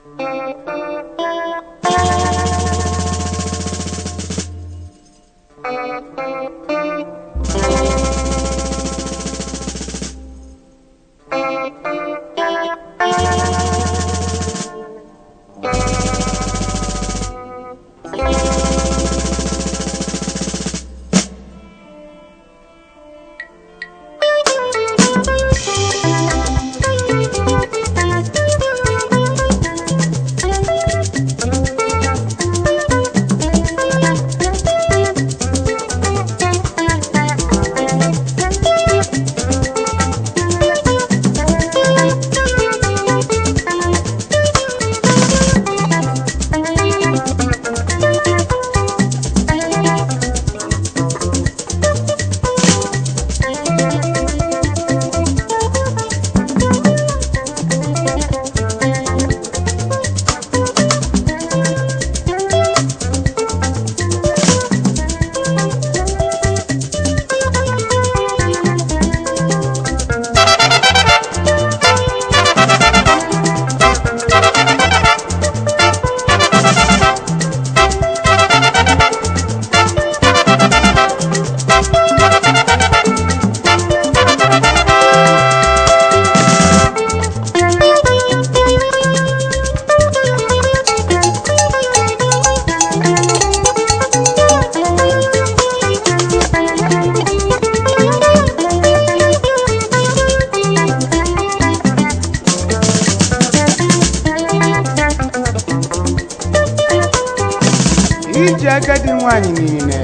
iji agadi nwanyị niile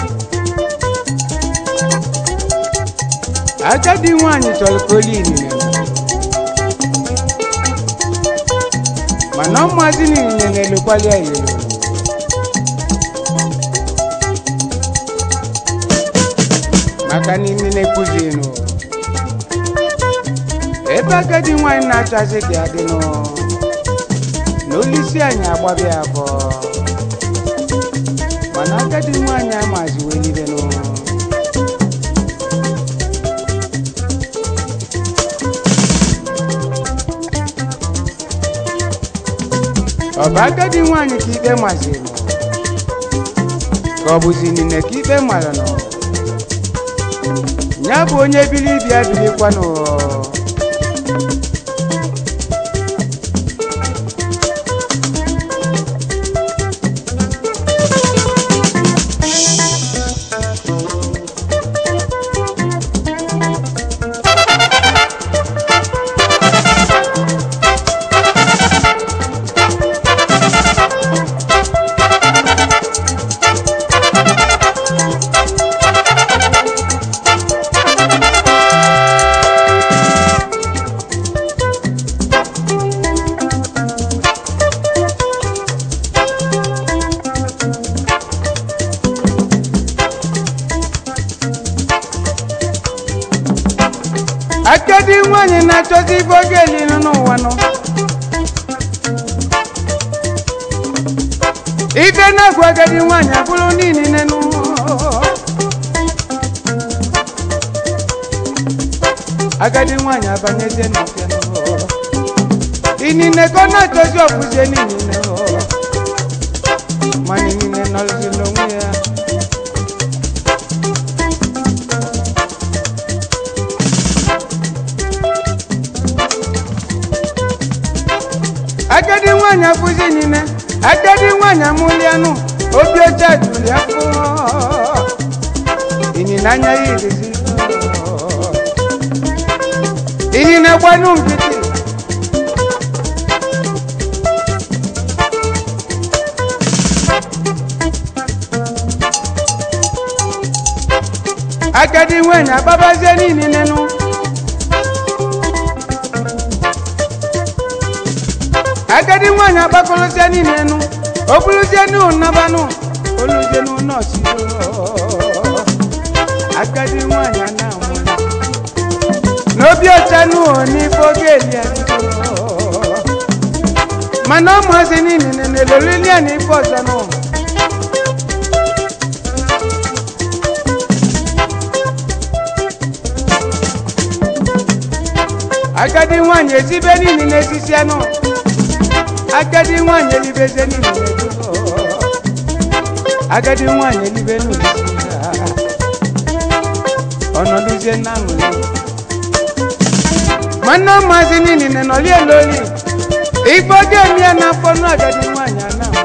agadi nwanyị chọrọ ka oli inine mana ọmụazị niile na-elokwali ya elo maka na inine kụzinụ ebe agadi nwanyị na-achọzi ka ya dịnụ na olisi anyị agbabịa afọ mana agadi nwanyị amazi welibenụ ọ bụ agadi nwanyị ka ikpe maziri ka ọ bụzi nine ka ikpe mara nọ ya bụ onye bili bịa bilikwanụ agadi nwanyị na-achọzi ibe oge elilu n'ụwa nọ ibe na-agụ agadi nwanyị abụrụ niile nụ agadi nwanyị abanyezie n'ike nụ inine ka ọ na-achọzi ọbụzie niile nụ mana inine nọrọzi n'onwe ya agadi nwanyị abụzi niile agadi nwanyị amụlianụ obi ọcha juru ya fụ ịnyịnya anya ya irizi ịnyịnya gbanụ nkịtị agadi nwanyị agbabazie niile nụ agadi nwanyị agbakọrọzie niile nụ o bụrụzie n'ụnabanụ oluzie n'ụnọọchị agadi nwanyị ana-anwụ n'obi ọcha n'ụhọ n'ife oge eli mana ụmụazị niile na-elolili ya n'ife ọzọ n'ụhọ agadi nwanyị ezibe niile n'etiti anụ agadi nwanyị elibezie n'ime agadi nwanyị elibe n'ụlisi ya ọnọdụzie na aṅụrị nwanne maazị niile nọli eloli igbo ga-emi ya n'afọ nụ agadi nwanyị a na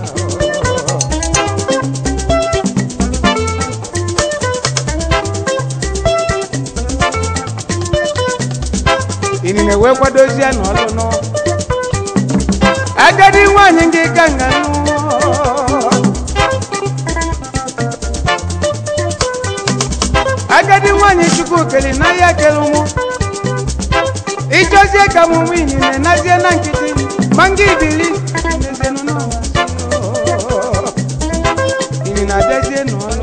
inine wee kwadozie n'ọlụ nụ agadi nwanyị gị ka nga nụ agadi nwanyị chukwu keli n'ahịa kele ụmụ ịchọzie ka m nwe inine nazie na nkịtị ma nga ibili nezienụ n'ụwa inine abịazie n'ọlụ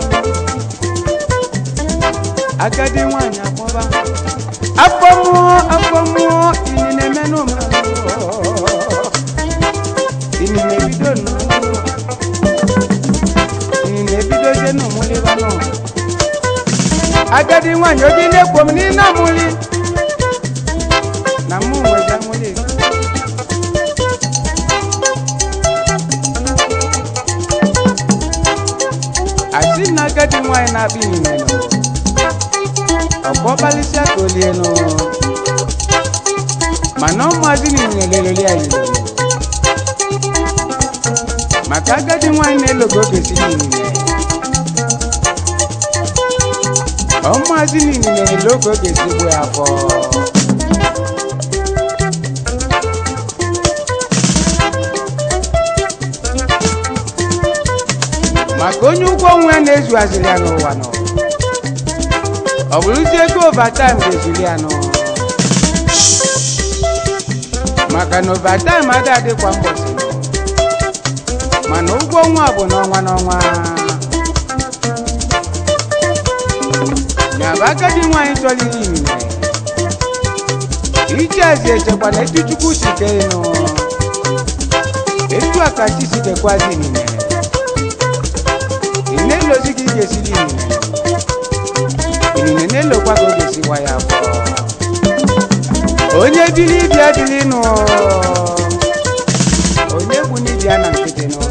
agadi nwanyị akpọba afọ mmụọ afọ mmụọ inine menụ ma inine bido n'ọlụ inine bidozie n'ụmụlịba n'ụwa agadi nwanyị oji na-ekwo m n'ile amụli na mụ nwezi amụli asị na agadi nwanyị na-abịa inine nụ ọgbọbalịsịa ka o lie nụ mana ụmụazị niile leleli anyị lele maka agadi nwanyị na-elogo oge si niile ụmụazị niile na-ele oge oge si gbuo ya afọ maka onye ụgwọ ọnwa ya na-ezughaziri ya n'ụwa nọ ọ bụrụzi ego overtime ga-ezuli ya nụ maka na overtime ada adịkwa mbọsị nọ mana ụgwọ ọnwa bụ n'ọnwa n'ọnwa na bụ agadi nwaanyị chọrọ ihe inine ichezi echekwa na etu chukwu si kee nụ etu a ka chi si kekwazi inine ị na-elozi ka ị ga-esiri inine inine na-elokwa ka ọ ga-esiwa ya afọ onye biri ibia dịrị nụ onye bụ n'ibia na nkịtị nụ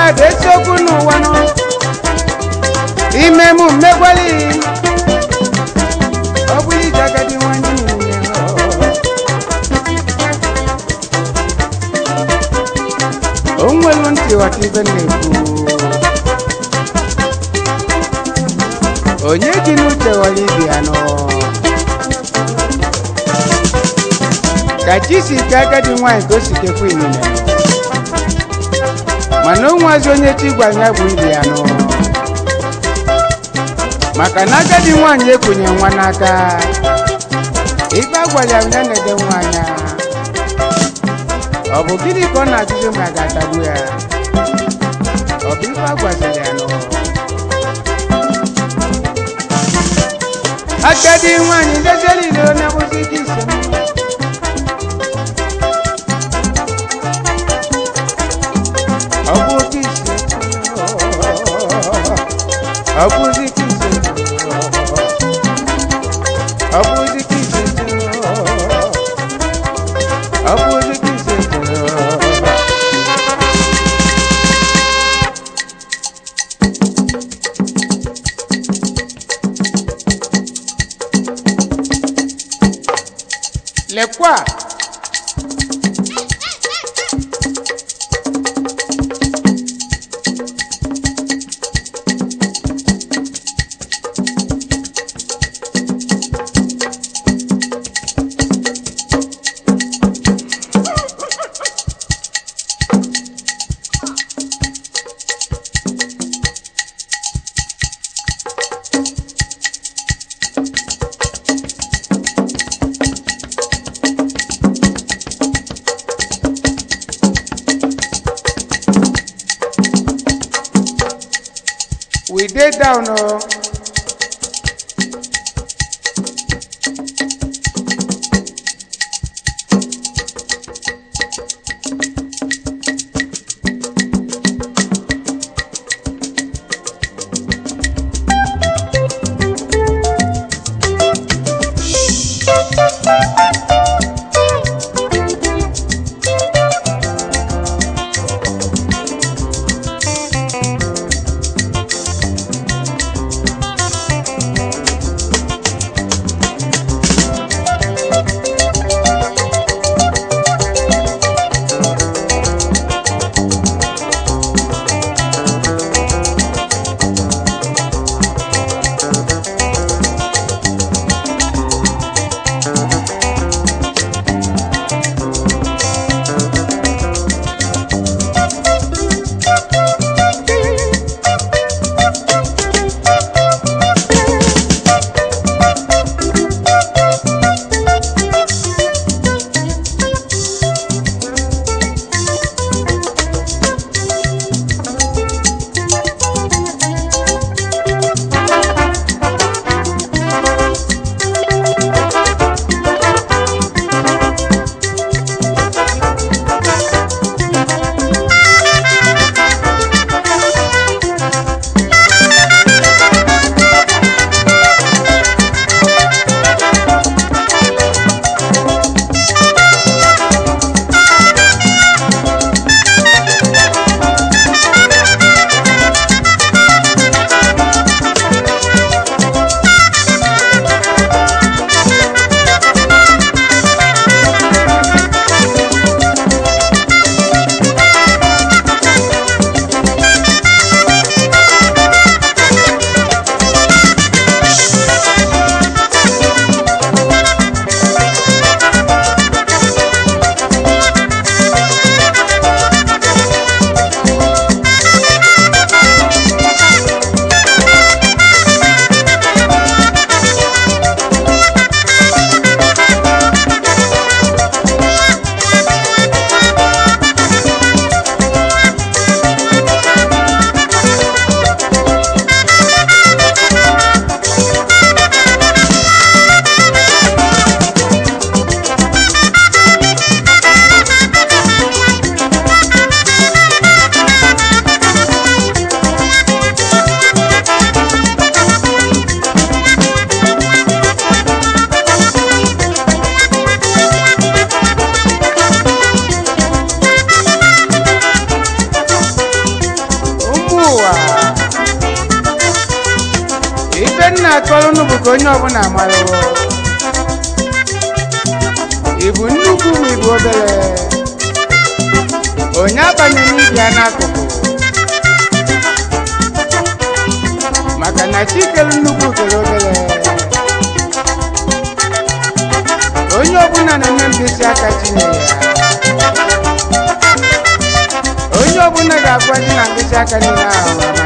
mmadụ eziokwu n'ụwa nọ ime mụ mmegwali ọ bụrụ ije agadi nwanyị niile o nwelu ntị ghọta ibe m na-ekwu onye ji n'uche ghọrọ ibe ya nọ ka chi si ke agadi nwaanyị ka o si kekwa inine mana o nwazi onye chi gwara ya bụ ibe ya nọ maka na agadi nwaanyị ekwenye nwa n'aka ibe agwara ya ya na-ede nwa anya ọ bụ gịnị ka ọ na-ajụzi ma a ga-atagbu ya ọ bụ ife agwaziri ya nọ agadi nwaanyị ndeziere ile onye bụzi ike ise m ọ bụ oke ise ọ bụzi ike ise ọ bụzi ike ise ọ bụzi ike ise lekwa we dey down o. na-akọrọ unu bụ ka onye ọbụla marụwo ị bụ nnukwu ma ị bụ obere onye abanye n'ibia n'akụkụ maka na chi kere nnukwu kere obere onye ọbụla na-eme mkpịsị aka chinyere ya onye ọbụla ga-agwazi na mkpịsị aka niile ahụ ama